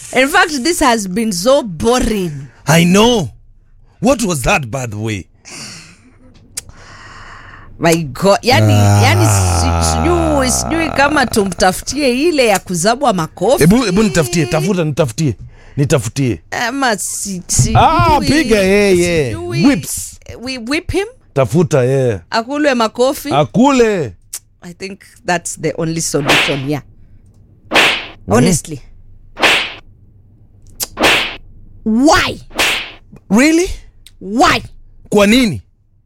In fact, this has been so boring. I know. What was that by the way? My God. Yani, yani si- sijui sijui kama tumtafutie ile ya kuzabwa makofi Hebu hebu nitafutie, tafuta nitafutie. Nitafutie. ama si, si, Ah, piga yeye. Whips. We whip him Tafuta yeye. akulwe makofi. Akule. I think that's the only solution. Yeah. Honestly. Why? Really? Why? Kwa nini?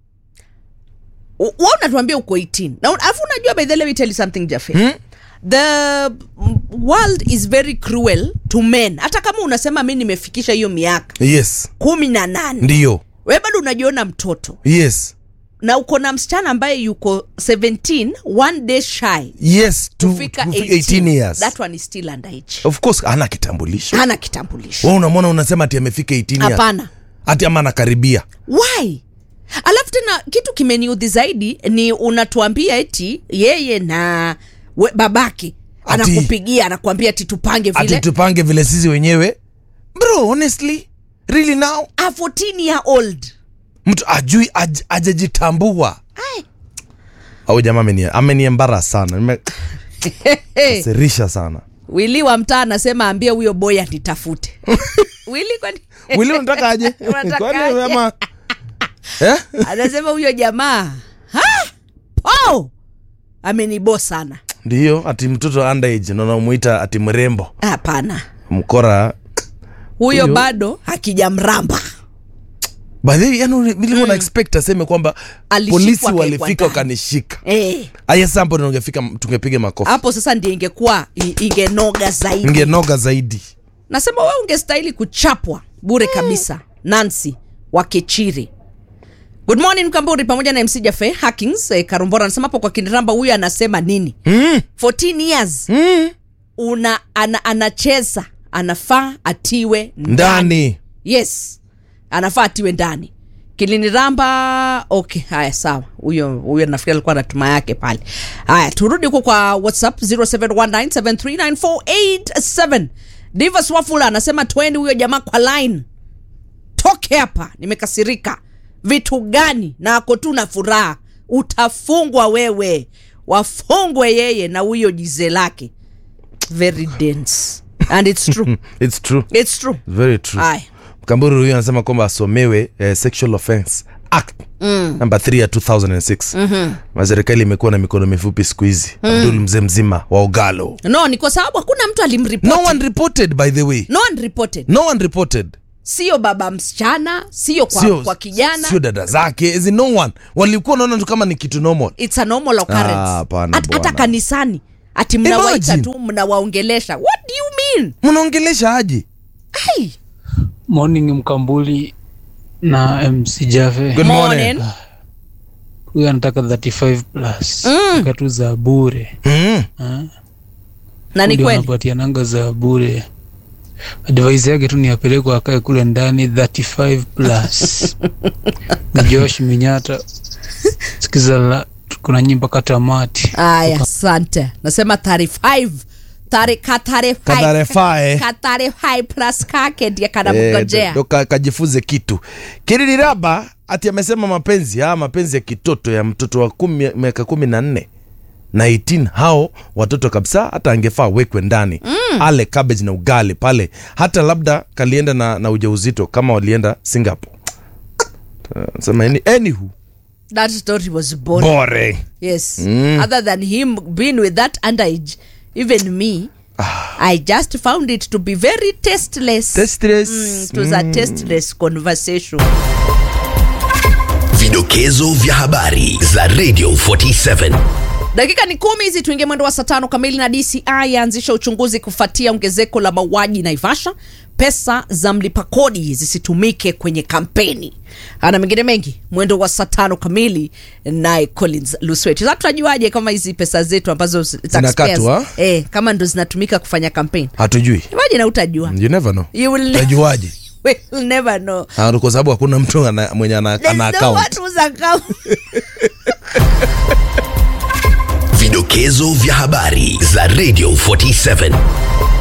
wa unatuambia uko 18 na alafu unajua by the way, let me tell you something Jaffe Hmm? the mm, world is very cruel to men hata kama unasema mi nimefikisha hiyo miaka Yes. kumi na nane Ndio. we bado unajiona mtoto Yes. na uko na msichana ambaye yuko 17 one day shy Yes, to, kufika kufika 18 years. that one is still underage Of course hana kitambulisho. hana kitambulisho Wewe unamwona unasema ati amefika 18 years. hapana Ati ama anakaribia. why alafu tena kitu kimeniudhi zaidi ni unatuambia eti yeye na we, babake Ati- anakupigia anakuambia ati tupange Ati vile tupange vile sisi wenyewe. Bro, honestly, really now a 14 year old mtu ajui aj, ajajitambua. Ai. Au jamaa ameni ameniembara sana. hey, Nimekasirisha sana. wili wa mtaa anasema ambie huyo boy anitafute wili kwani Wili unataka aje? Unataka Kwani aje? ama Eh? anasema huyo jamaa ha? oh! amenibo sana Ndio, ati mtoto underage na unamuita ati mrembo. hapana Mkora. huyo Huyo- bado hakijamramba By the way, yani nilikuwa na expect aseme kwamba Alishikwa polisi akawekwa walifika ndani. wakanishika. Eh, Aya sasa hapo ndio ungefika tungepiga makofi. hapo sasa ndio ingekuwa i- ingenoga zaidi Ingenoga zaidi. nasema we ungestahili kuchapwa bure kabisa nancy wakechiri good morning mkamburi pamoja na mc jafe hackings eh, karumbora anasema hapo kwa kiniramba huyu anasema nini Mm. 14 years Mm. una ana, anacheza anafaa atiwe ndani Ndani. yes anafaa atiwe ndani kiliniramba okay haya sawa huyo huyo nafikiri alikuwa na tuma yake pale haya turudi huko kwa whatsapp 0719739487 divas wafula anasema tweni huyo jamaa kwa line toke hapa nimekasirika vitu gani na ako tu na furaha utafungwa wewe wafungwe yeye na huyo jize lake very dense and it's true It's true. it's true Very true. haya Mkamburu huyu anasema kwamba asomewe eh, Sexual Offense Act mm. number 3 ya 2006. Mm-hmm. Serikali imekuwa na mikono mifupi siku hizi. Mm. Abdul mzee mzima wa Ogalo. no ni kwa sababu hakuna mtu alimripoti No one reported by the way. no one reported No one reported. sio baba msichana sio kwa, Sio kwa kijana Sio dada zake. As in no one. Walikuwa naona tu kama ni kitu normal. it's a normal occurrence Ah, hapana Hat- hata bwana. kanisani ati mnawaita Imagine. tu mnawaongelesha what do you mean Mnaongelesha aje? hey. morning mkambuli na mc jave Good morning. Morning. huyu anataka 35 plus Mm. mm. tu za bure Mm. na ni Ndio kweli anapatia nanga za bure advice yake tu ni apelekwa akae kule ndani 35 plus ni josh minyata sikiza la kuna nyimba katamati aya asante nasema 35 Tari- ka 35 Katarefae. ka 35 plus kake ndiye Eh, kanamgojea ndo ka- kajifunze kitu kiriraba ati amesema mapenzi haya mapenzi ya kitoto ya mtoto wa kumi, miaka kumi na nne na 18 hao watoto kabisa hata angefaa wekwe ndani mm. ale cabbage na ugali pale hata labda kalienda na, na ujauzito kama walienda singapore sema any, anywho that story was boring boring yes other than him being with that underage even me i just found it to be very tasteless Tasteless. mm, it was a tasteless conversation Vidokezo vya habari za Radio 47. dakika ni kumi hizi tuingie mwendo wa saa tano kamili na dci yaanzisha uchunguzi kufuatia ongezeko la mauaji naivasha pesa za mlipa kodi zisitumike kwenye kampeni ana mengine mengi mwendo wa saa tano kamili naye collins lusweti sa tunajuaje kama hizi pesa zetu ambazo z- taxpayers, Zinakatwa? eh, kama ndo zinatumika kufanya kampeni hatujui imagine utajua you never know you will, tajuaje will never know Ah, kwa sababu hakuna mtu ana, mwenye ana, There's ana no account one whose account Vidokezo vya habari za Radio 47.